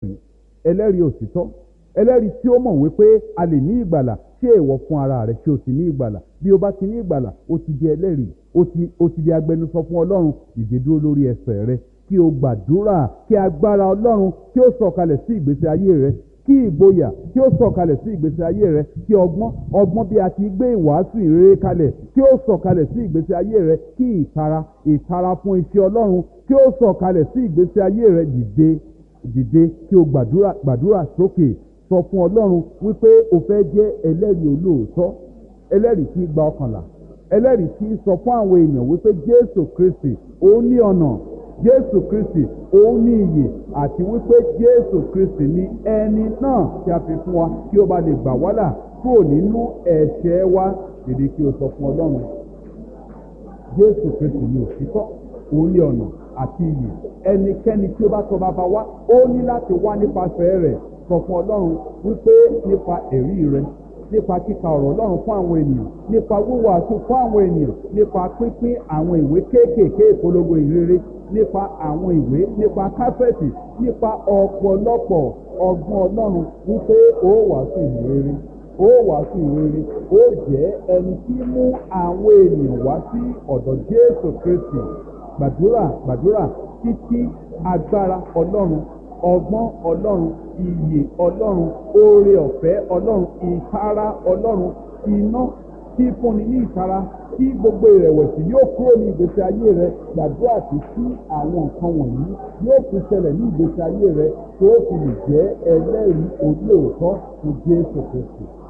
ẹlẹ́rìí òtítọ́ ẹlẹ́rìí tí ó mọ̀ wípé a lè ní ìgbàlà ṣé ìwọ fún ara rẹ ṣé o ti ní ìgbàlà bí o bá ti ní ìgbàlà o ti di ẹlẹ́rìí o ti o ti di agbẹnusọ fún ọlọ́run dìde dúró lórí ẹsẹ̀ rẹ kí o gbàdúrà kí agbára ọlọ́run kí o sọ̀kalẹ̀ sí ìgbésí ayé rẹ kí ìgboyà kí ó sọ̀kalẹ̀ sí ìgbésí ayé rẹ kí ọgbọ́n ọgbọ́n bí a ti gbé ìwàásù ìrere kalẹ̀ kí ó sọ̀kalẹ̀ sí ìgbésí ayé rẹ kí ìtara ìtara fún iṣẹ́ ọlọ́run kí ó sọ̀kalẹ̀ sí ìgbésí ayé rẹ dìde dìde kí o gbàdúrà gbàdúrà sókè sọ fún ọlọ́run wípé o fẹ́ jẹ́ ẹlẹ́rìí olóòótọ́ ẹlẹ́rìí tí gba ọkànlá ẹlẹ́rìí tí sọ fún àwọn èèyàn wípé jésù kristi òun ní ọ̀nà jésù kristi òun ní iyè àti wípé jésù kristi ní ẹni náà tí a fi fún wa kí ó bá lè gbà wá là kúrò nínú ẹ̀ṣẹ̀ wa dìde kí o sọ fún ọlọ́run jésù kristi ní òtítọ́ òun ní ọ̀nà àti iyè ẹnikẹ́ni tí ó bá tọ̀ bàbá wa ó ní láti wá nípasẹ̀ rẹ̀ sọ fún ọlọ́run wípé nípa ẹ̀rí rẹ nípa kíka ọ̀rọ̀ ọlọ́run fún àwọn ènìyàn nípa wíwàásù fún àwọn ènìyàn nípa pínpín àwọn ìwé kéékèèké ìpolongo ìrere nípa àwọn ìwé nípa káfẹ́ẹ̀tì nípa ọ̀pọ̀lọpọ̀ ọgbọ́n ọlọ́run wípé ó wàásù ìrere ó wàásù ìrere ó jẹ́ ẹni tí mú àwọn ènìyàn wá sí ọ̀dọ̀ jésù kristi gbàdúrà gbàdúrà títí agbára ọlọ́run ọgbọ́n ọlọ́run iyè ọlọ́run oore ọ̀fẹ́ ọlọ́run ìtara ọlọ́run iná tí fúnni ní ìtara tí gbogbo ìrẹ̀wẹ̀sì yóò kúrò ní ìgbésí ayé rẹ gbàdúrà tí tí àwọn nǹkan wọ̀nyí yóò fi ṣẹlẹ̀ ní ìgbésí ayé rẹ tó fi lè jẹ́ ẹlẹ́rìí olóòótọ́ fún jésù kristu